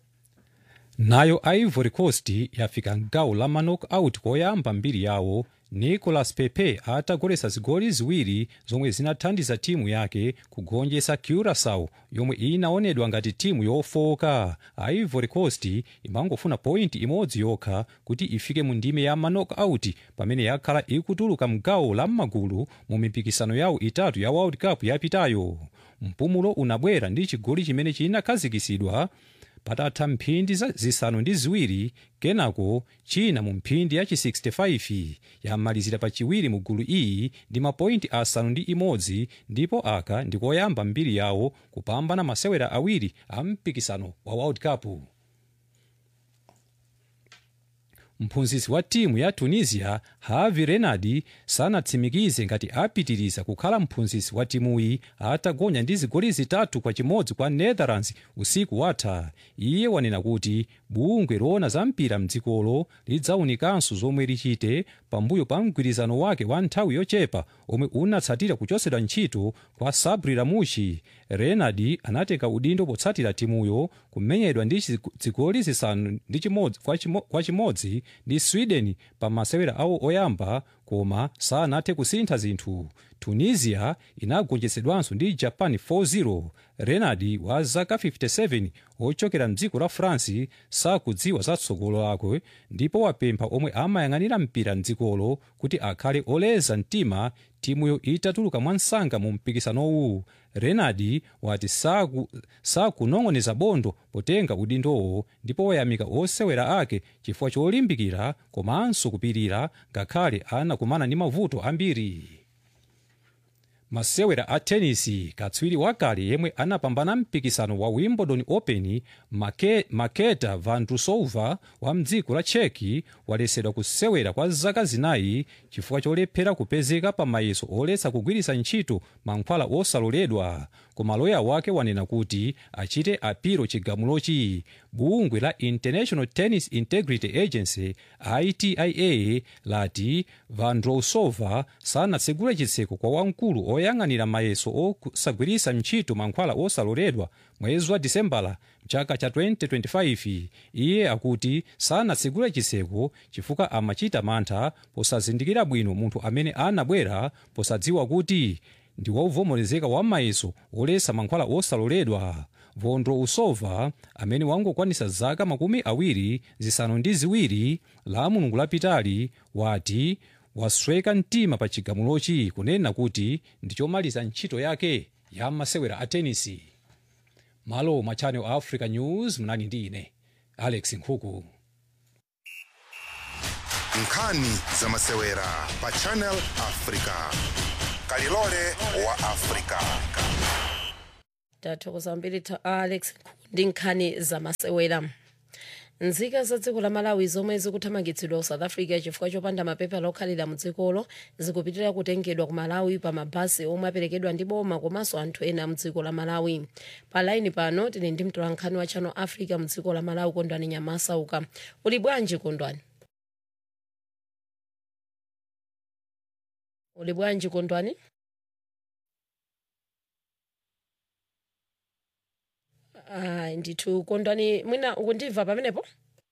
nayo ivory coast yafika mgawo la manok-out koyamba mbiri yawo nicolas pepe atagoletsa zigoli ziwiri zomwe zinathandiza timu yake kugonjetsa curacao yomwe inaonedwa ngati timu yofoka ivory coast imangofuna pointi imodzi yokha kuti ifike mu ndime ya manok-out pamene yakhala ikutuluka mgawo la m'magulu mu mipikisano yawo itatu ya world cup yapitayo mpumulo unabwera ndi chigoli chimene chinakhazikitsidwa patatha mphindi za- zisanu ndi ziwiri kenako china mu mphindi yachi 65 yamalizira pachiwiri mu gulu iyi ndi mapointi asanu ndi imodzi ndipo aka ndikoyamba mbiri yawo kupambana masewera awiri a mpikisano wa world cup mphunzitsi wa timu ya tunisia havi renadi sanatsimikize ngati apitiriza kukhala mphunzitsi wa timuyi atagonya ndi zigoli zitatu kwa chimodzi kwa netherlands usiku watha iye wanena kuti bungwe loona za mpira mdzikolo lidzaunikanso zomwe lichite pambuyo pa mgwirizano wake wa nthawi yochepa omwe unatsatira kuchosedwa ntchito kwa sabri ramushi renadi anatenga udindo potsatira timuyo kumenyedwa ndi chiz- zigoli zisanu ndi chimodzi kwa chimo- kwa chimodzi ndi sweden pa masewera awo oyamba koma sanathe kusintha zinthu tunisia inagonjetsedwanso ndi japan 4-0 renadi wa zaka 57 ochokera mdziko la france sakudziwa za tsogolo lake ndipo wapempha omwe amayang'anira mpira mdzikolo kuti akhale oleza mtima timuyo itatuluka mwansanga mu mpikisanowu renadi wati saku- sakunong'oneza bondo potenga udindowo ndipo wayamika osewera ake chifukwa cholimbikira komanso kupirira ngakhale anakumana ndi mavuto ambiri masewera a tenisi katswiri wakale yemwe anapambana mpikisano wa wimbledon open Make, maketa vandrusova wa mdziko la cheki walesedwa kusewera kwa zaka zinayi chifukwa cholephera kupezeka pa mayeso oletsa kugwiritsa ntchito mankhwala osaloledwa koma loya wake wanena kuti achite apiro chigamulochi bungwe la international tennis integrity agency itia lati vandrousova sanatsegule chitseko kwa wamkulu oyang'anira mayeso osagwiritsa ntchito mankhwala osaloledwa mwezi wa disembala mchaka cha 2025 iye akuti sanatsegule chitseko chifukwa amachita mantha posazindikira bwino munthu amene anabwera posadziwa kuti ndi wovomerezeka wa mayeso oletsa mankhwala osaloledwa vondrousova amene wangokwanisa zaka makumi awiri zisanu ndi ziwiri la mulungu lapitali wati wasweka mtima pa chigamulochi kunena kuti ndi chomaliza ntchito yake ya masewera a tenisi malo mwa channel africa news mnani ndi ine alex nkhuku nkhani za masewera pa channel africa kalilole wa africa tathokoza mbiri ta alex ndi nkhani zamasewera nzika za dziko la malawi zomwe zikuthamangitsidwa ku south africa chifukwa chopanda mapepala okhalira mu dzikolo zikupitirira kutengedwa ku malawi pa mabasi omwe aperekedwa ndi boma komanso anthu ena mu dziko la malawi pa laini pano tili ndi mtolankhani wa channel africa mu dziko la malawi kondwani nyamasauka uli bwanji kondwani uli bwanji kondwani ayi ndithu kondwani mwina ukundimva pamenepo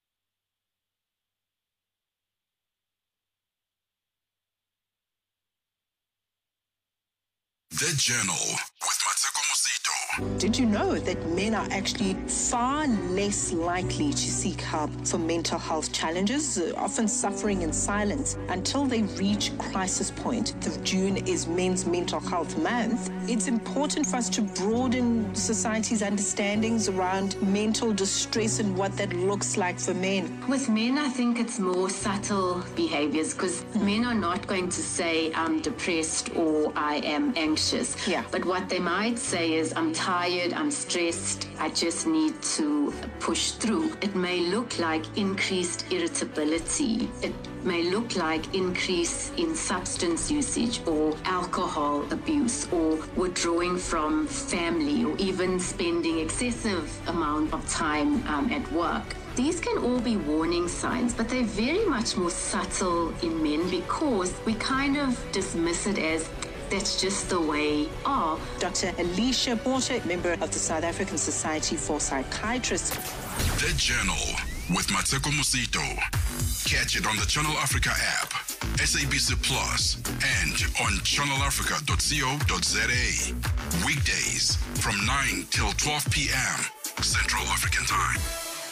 The Journal with Mateko Musito. Did you know that men are actually far less likely to seek help for mental health challenges, uh, often suffering in silence until they reach crisis point? The June is Men's Mental Health Month. It's important for us to broaden society's understandings around mental distress and what that looks like for men. With men, I think it's more subtle behaviors because men are not going to say, I'm depressed or I am anxious. Yeah. But what they might say is, I'm tired, I'm stressed, I just need to push through. It may look like increased irritability. It may look like increase in substance usage or alcohol abuse or withdrawing from family or even spending excessive amount of time um, at work. These can all be warning signs, but they're very much more subtle in men because we kind of dismiss it as that's just the way are. Dr. Alicia Porter, member of the South African Society for Psychiatrists. The Journal with Mateko Musito. Catch it on the Channel Africa app, SABC Plus, and on channelafrica.co.za. Weekdays from 9 till 12 p.m. Central African Time.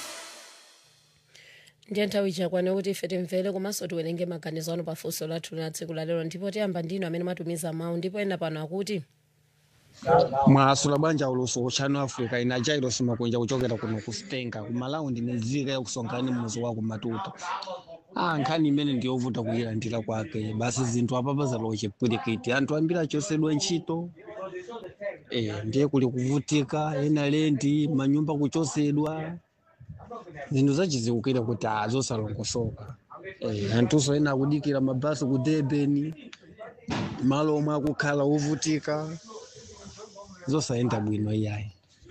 ndiye nthawi chakwana kuti ife timvere komanso tiwerenge maganizo ano pafunso lathu la tsiku lalero ndipo tiyamba ndinu amene mwatumiza mawu ndipo ena pano akuti mwasula bwanja uluso ku channel africa ina jairos makunja kuchokera kuno ku stenga ku malaundi mizika ya kusonkhani muzi wa kumatuta ah nkhani imene ndiyovuta kuyilandira kwake basi zinthu apapa zalochepwirikiti anthu ambiri achosedwa ntchito eh, ndiye kuli kuvutika ena lendi manyumba kuchosedwa zinthu zachiziukira kuti azosalongosoka eh, anthuso ena akudikira mabasi ku durban malo omwe akukhala ovutika zosayenda bwino iyayi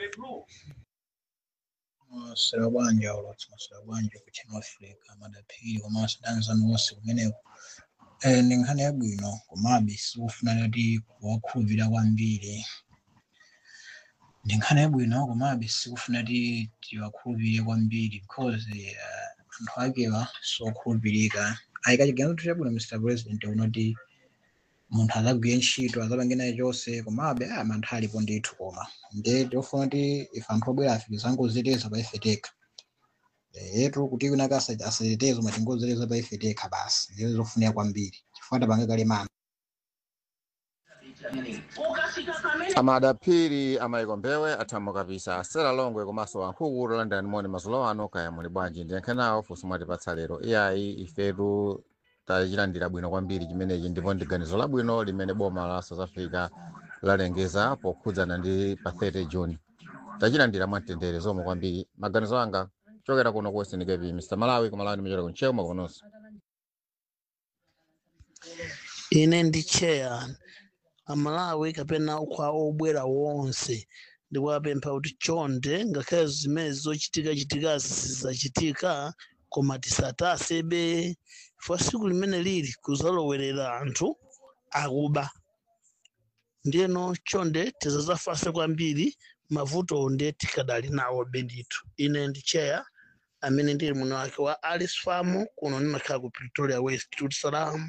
masera bwanja olwatsi masera bwanja ku channel africa madaphiri komanso danzani wonse kumeneko eh, ndi nkhani yabwino komabe sikufuna kuti kuwakhulupirira kwambiri ndi nkhani yabwino komabe sikufuna kuti tiwakhulupirire kwambiri because eh, anthu akewa sokhulupirika ayikachiganizo chabwino mr president unoti munthu adzagwire ntchito adzapange naye chonse komabe ah, mantha alipo ndithu koma nde tiofuna kuti ife anthu obwera afike zangozeleza pa ife tekha yetu kuti kunaka asatetezo matingozeleza pa ife tekha basi ndizo zofunika kwambiri chifukwa tapange kale mana amadapiri amayiko mbewe athambo kapisa asera longwe komanso wankhuku tolandani moni mazulo ano kaya muli bwanji ndiyankhe nawo funso mwatipatsa lero iyayi ifetu tachilandira bwino kwambiri chimenechi ndipo ndi ganizo labwino limene boma la south africa lalengeza pokhudzana ndi pa 30 june tachilandira mwamtendere zomwe kwambiri maganizo anga chokera kuno ku western cape mr malawi kumalawi ndimachokera kunchewu makononso ine ndi cheya amalawi kapena kwa obwera wonse ndikuwapempha kuti chonde ngakhale zimene zochitika chitika zizachitika koma tisatasebe chifukwa siku limene lili kuzalowerera anthu akuba ndiyeno chonde tizazafase kwambiri mavuto nde tikadali nawo bendithu ine ndi cheya amene ndili muno wake wa alice farm kuno ndimakhala ku pretoria west jerusalem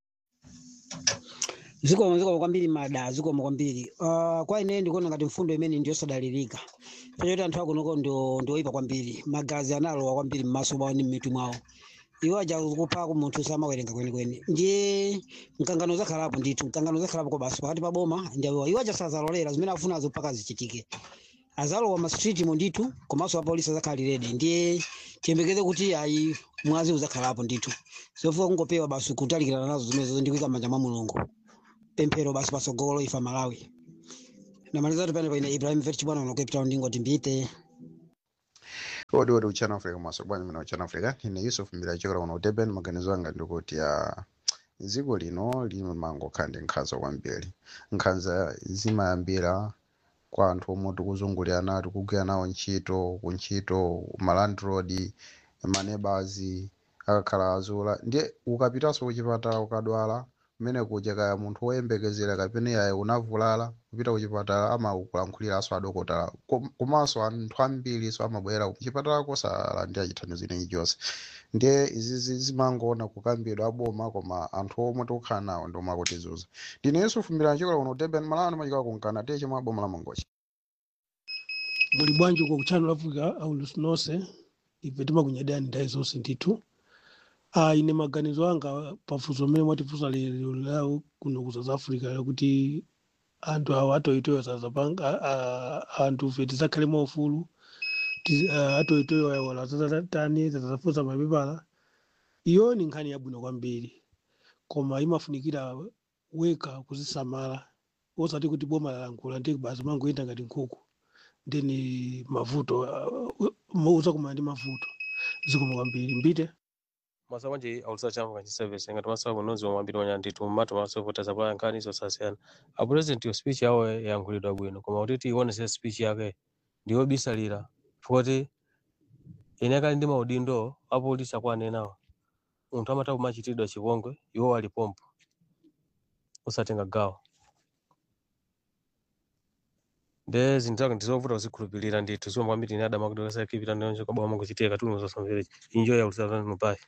zikomo zikomo kwambiri mada zikomo kwambiri uh, kwa ine ndikuona ngati mfundo imene ndiyosadalirika pachoti anthu akunoko ndio ndioyipa kwambiri magazi analowa kwambiri m'maso mwawo ndi m'mitu mwawo iwo aja kuphako munthu samawerenga kwenikweni ndiye mkangano zakhalapo ndithu mkangano zakhalapo kobaso pakati pa boma ndiwo iwo aja sazalolera zimene afunazo mpaka zichitike azalowa mastreetimo ndithu komanso apolisi azakhali redi ndiye tiyembekeze kuti ayi mwazi uzakhalapo ndithu zofuka kungopewa basi kutalikirana nazo zimenezo ndikuika m'manja mwa mulungu pemphero basi pasogolo ifa malawi namaliza kuti pane paine ibrahim vet chibwana uno cape town ndingoti mbite odi odi uchana africa maso bwanyi mina uchana africa ine yusuf mbira chokera kuno durban maganizo anga ndikuti ya dziko lino limangokhala ndi nkhanza kwambiri nkhanza zimayambira kwa anthu omwe tikuzungulirana tikugwira nawo ntchito kuntchito malandroad manebazi akakhala azula ndiye ukapitanso kuchipatala ukadwala kumene kuja kaya munthu woyembekezera kapena yaye unavulala kupita kuchipatala amakulankhuliraso adokotala Kom- komanso anthu ambiri so amabwera kuchipatala kosalandira chithandizo inechi chonse ndiye izizi zimangoona kukambidwa aboma koma anthu omwe tikukhala nawo ndi omwe akutizuza ndine yesu fumbira chikola kuno durban malano machikola kunkana tiye chomwe aboma la mangochi muli bwanji uko ku channel africa aulusi nonse ife timakunyadani nthawi zonse ndithu ah, ine maganizo anga pafunso mmene mwatifunsa lero lawo kuno ku south africa lakuti anthu awo atoyitoyo sazapanga anthu ife tizakhale maufulu ti- ah, atoyitoyo wala tazatani tazafunsa mapepala iyo ni nkhani yabwino kwambiri koma imafunikira weka kuzisamala osati kuti boma lalankhula ndi basi mangoyenda ngati nkhuku ndeni mavuto uh, uzakumana ndi mavuto zikoma kwambiri mbite masawa nje auliza chama kanchi service ngati masawa kunozi wa mambiri wanya ndithu mmatu masawa vota pala nkhani zosasiyana a president yo speech yawo yankhulidwa bwino koma kuti tionese speech yake ndiyo bisalira futi ine kali ndi maudindo apolisi akwanenawo munthu amata kumachitidwa chipongwe iwo alipompo usatenga gawo nde zinthu zake ndizovuta kuzikhulupirira ndithu zomwe kwambiri ine adama kuti kasakipita ndonje kabwa mangochitika tunu zosamverechi injo yaulisa mupai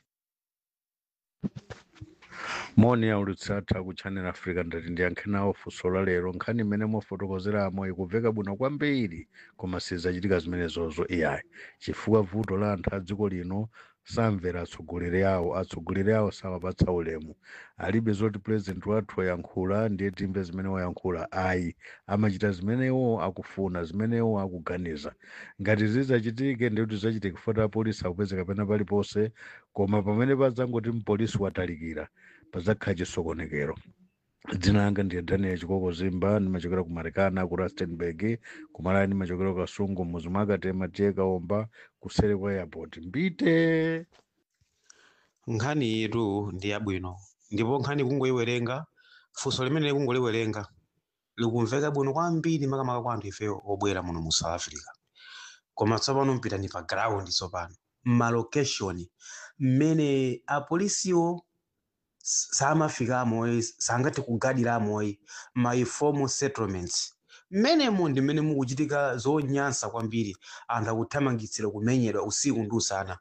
moni yaulitsatha ku channel africa ndati ndiyankhe nawo funso la lero nkhani imene mwafotokozeramo ikubveka bwino kwambiri koma sizachitika zimenezozo iyayi chifukwa vuto la anthu a dziko lino samvera atsogoleri awo atsogoleri awo samapatsa ulemu alibe zoti president wathu wayankhula ndiye timve zimene wayankhula ayi amachita zimenewo akufuna zimenewo akuganiza ngati zizachitike ndikuti zachitike kufuata apolisi akupezeka pena paliponse koma pamene padzangoti mpolisi watalikira padzakhala chisokonekero dzina langa ndiye daniel chikoko zimba ndimachokera ku marekana ku rustenburg kumalaya ndimachokera ku kasungu muzi mwakatema tiye kaomba kuseri kwa airport mbite nkhani yetu ndi yabwino ndipo nkhani kungoyiwerenga funso limene kungoliwerenga likumveka bwino kwambiri makamaka kwa anthu ife obwera muno mu south africa koma tsopano mpitani pa ground tsopano malocation mmene apolisiwo s- samafikamo sangathe kugadiramo ma informal settlements mmenemo ndi mmene mukuchitika zonyansa kwambiri anthu akuthamangitsira kumenyedwa usiku ndi usana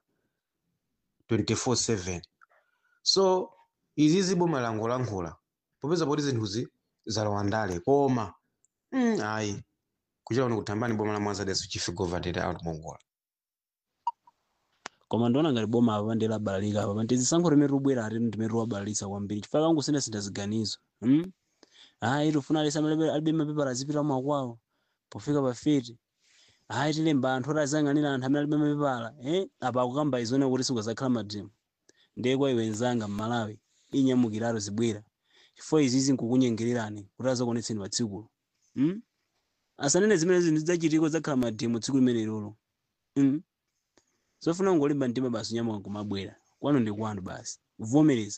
24/7 so izizi boma langolankhula popeza poti zinthuzi zalowa ndale koma mm, ayi kuchita kuno kuthambani boma la mwanzadeso chief governor out mongola koma ndiona ngati boma apa ndi labalalika apa ndi zisankho limene tubwera ati ndimene tiwabalalisa kwambiri chifukwa kangu sine sindaziganizo hmm? ayi tifuna alisa alibe mapepala azipita mwakwawo pofika pa fiti ayi tilemba anthu oti aziyang'anira anthu amene alibe mapepala eh? apa akukamba izone kuti sikuzakhala madrimu ndiye kwa iwe nzanga mmalawi inyamukiratu zibwera chifukwa izizi nkukunyengererani kuti azakuonetseni pa tsikulo hmm? asanene zimene zinthu zidzachitiko zakhala madrimu tsiku limene lilo hmm? zofuna ngolimba mtima basi unyamuka kumabwera kwanu ndi kwanu basi kuvomereza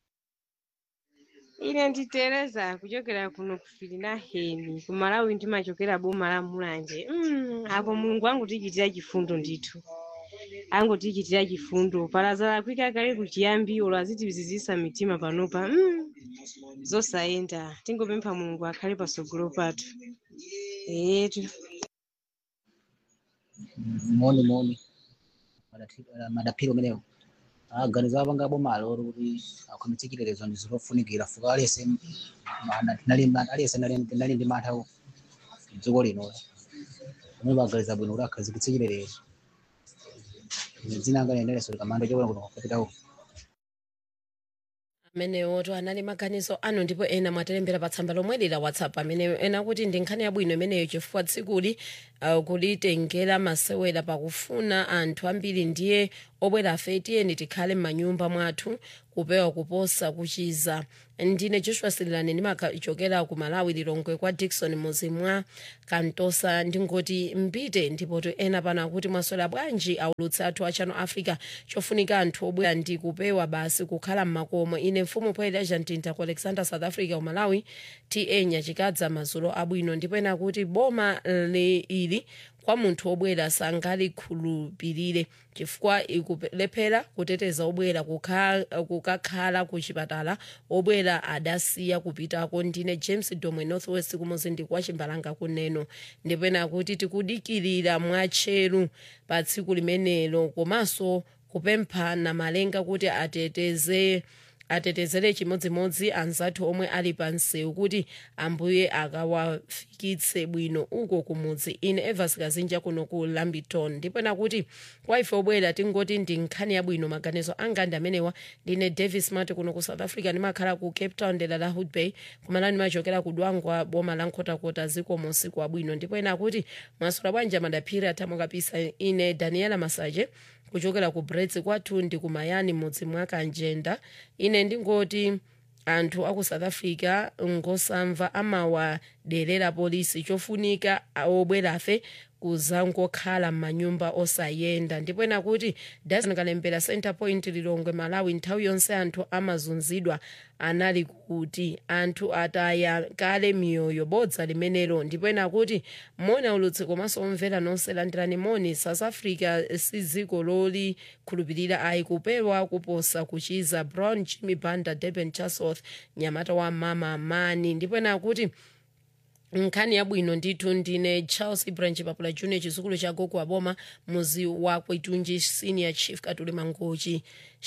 ine nditereza kuchokera kuno kufilina heni kumalawi ndimachokera boma la mulanje mm, apo mulungu angutichitira chifundo ndithu angutichitira chifundo palazala kwika kale kuchiyambi olo azitizizisa mitima panopa mm, zosayenda tingopempha mulungu akhale pasogolo pathu etu moni moni madati- eh, madaphiro menewo aganiza apanga bomalo ori kuti akhomitse chilerezo ndi zofunikira fuka alese alese nali ndi mantha dziko lino omwe baganiza bwino kuti akhazikitse chilerezo dzina anga liendereso likamando chokona kuno kukapitawo amenewo to anali maganizo anu ndipo ena mwatilembera pa tsamba lomwe la whatsapp amene ena kuti ndi nkhani yabwino imeneyo chifukwa tsikuli uh, kulitengera masewera pakufuna anthu ambiri ndiye obwera afe tiyeni tikhale m'manyumba mwathu kupewa kuposa kuchiza ndine joshua sililani ndimachokera ku malawi lilongwe kwa dikson muzi mwa kantosa ndingoti mbite ndipo to ena pano akuti mwaswera bwanji aulutsi athu a channel africa chofunika anthu obwera ndi kupewa basi kukhala m'makomo ine mfumu poyera jantinta ku alexander south africa ku malawi ta nyachikadza madzulo abwino ndipo ena akuti boma li ili kwa munthu obwera sangalikhulupirire chifukwa ikulephera kuteteza obwera kukha- kukakhala ku chipatala obwera adasiya kupitako ndine james domwe northwest kumuzinda kwa chimbalanga kuneno ndipo ena akuti tikudikirira mwatcheru pa tsiku limenelo komanso kupemphana malenga kuti ateteze atetezere chimodzimodzi anzathu omwe ali pa msewu kuti ambuye akawafikitse bwino uko kumudzi ine evas kazinja kuno ku lambiton ndipo nakuti kwa ife obwera tingoti ndi nkhani yabwino maganizo anga ndi amenewa ndine davis mati kuno ku south africa ndimakhala ku cape town dera la hood bay kumalani ndimachokera ku dwangwa boma la nkhotakota ziko musiku abwino ndipo ena akuti mwasula bwanja madaphiri atamo kapisa ine daniela masaje kuchokera ku brets kwathu ndi kumayani mudzi mwa kanjenda ine ndingoti anthu aku south africa ngosamva amawaderera polisi chofunika obwerafe kuzangokhala m'manyumba osayenda ndipo ena kuti dasan kalembera center point lilongwe malawi nthawi yonse anthu amazunzidwa anali kuti anthu ataya kale miyoyo bodza limenelo ndipo ena kuti mona ulutsi komanso omvera nonse landirani moni south africa si dziko lolikhulupirira ayi kupewa kuposa kuchiza brown jimmy banda durban chatsworth nyamata wa mama mani ndipo ena kuti nkhani yabwino ndithu ndine charles branch papula junior chizukulu cha gogo aboma muzi wa kwetunji senior chief katuli mangochi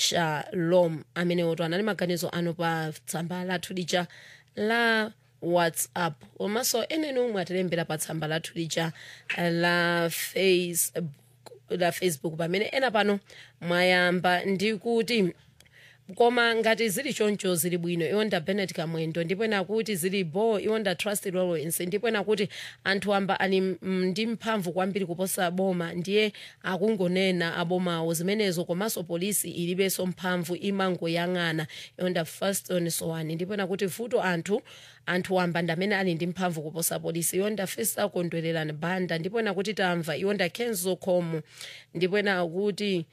shalom amene oto anali maganizo ano pa tsamba lathu lija la whatsapp komanso eneni umwe atilembera pa tsamba lathu lija la facebook la facebook pamene ena pano mwayamba ndi kuti koma ngati zili choncho zili bwino iwonda benet kamwendo ndipo ena kuti zili bo iwonda trusted lawrence ndipo ena kuti anthu amba ali m- ndi mphamvu kwambiri kuposa boma ndiye akungonena abomawo zimenezo komanso polisi ilibenso mphamvu imangoyang'ana iwonda firston sowani ndipo ena kuti vuto anthu anthu wamba ndamene ali ndi mphamvu kuposa polisi iwonda festa kondwererani banda ndipo ena kuti tamva iwonda kenzo khomo ndipo ena kuti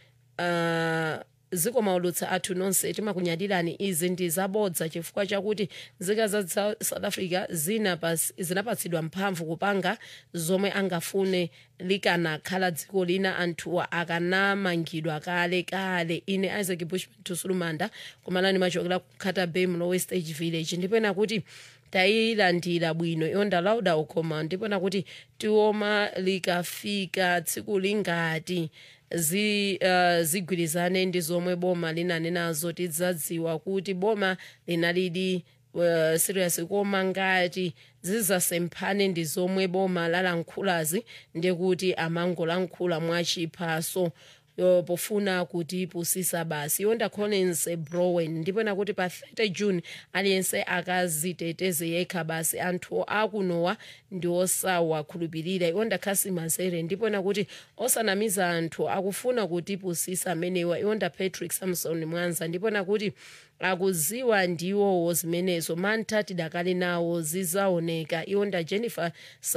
uh, zikomaulutsa athu nonse timakunyadirani izi ndi zabodza chifukwa chakuti nzika za Sa- south africa zinapas- zinapatsidwa mphamvu kupanga zomwe angafune likanakhala dziko lina anthuwa akanamangidwa kale kale ine isaac bushman tusulumanda kumalani machokera ku carter bay mlowe stage village ndipo ena kuti tayilandira bwino yonda lauda ukhoma ndipo na kuti tioma likafika tsiku lingati zi uh, zigwirizane ndi zomwe boma linanenazo tidzadziwa kuti boma linalidi uh, serious koma ngati zizasemphane ndi zomwe boma lalankhulazi ndikuti amangolankhula mwachiphaso yo pofuna kutipusisa basi yonda collins browen ndipo nakuti pa 30 june aliyense akaziteteze yekha basi anthu akunowa ndi osawakhulupirira yonda khasi mazere ndipo nakuti osanamiza anthu akufuna kutipusisa amenewa yonda patrick samson mwanza ndipo nakuti akuziwa ndiwowo zimenezo mantha tidakali nawo zizaoneka iwonda jennifer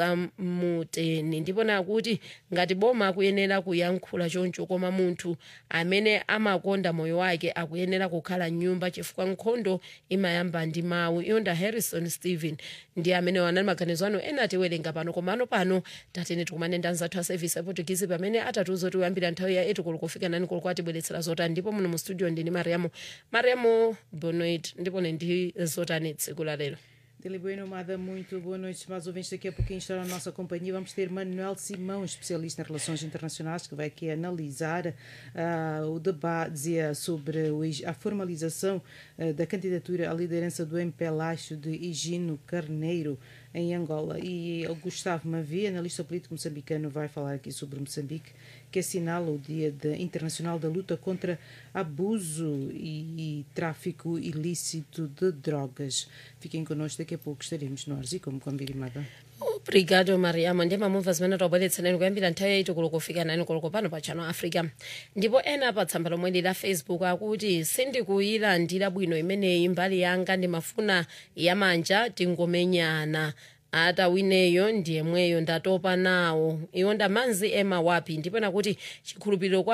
samuteni ndipo nakuti ngati boma akuyenera kuyankhula choncho koma munthu amene amakonda moyo wake akuyenera kukhala mnyumba chifukwa nkhondo imayamba ndi mawu iwonda harrison stephen ndi amene wanali maganizo ano ena atiwerenga pano komano pano tatene tikumane ndi anzathu a service aportuguese pamene atatiuza kuti kuyambira nthawi ya 8 koloko kufika 9 koloko atibweretsera zotani ndipo muno mu studio ndini mariamo mariamo bonoit ndipo ne ndi zotani tsiku la lero Dele Bueno, Amada, muito boa noite, mais ouvintes. Daqui a pouquinho estará na nossa companhia. Vamos ter Manuel Simão, especialista em relações internacionais, que vai aqui analisar ah, o debate dizia sobre o Ig- a formalização ah, da candidatura à liderança do MPLAXO de Higino Carneiro em Angola. E o Gustavo Mavi, analista político moçambicano, vai falar aqui sobre Moçambique, que assinala o Dia de- Internacional da Luta contra Abuso e, e Tráfico Ilícito de Drogas. Fiquem connosco, daqui a pouco estaremos no Arzi, como combinado. obrigado mariamo ndi mamumva zimene tabweretserani kuyambira nthawi yaiti koloko kufika nani koloko pano pa channel africa ndipo ena pa tsamba lomwe lila facebook akuti sindikuyilandira bwino imeneyi mbali yanga ndimafuna yamanja tingomenyana ata wineyo ndiyemweyo ndatopa nawo iwo ndamanzi ema wapi ndipo nakuti chikhulupiriro kwa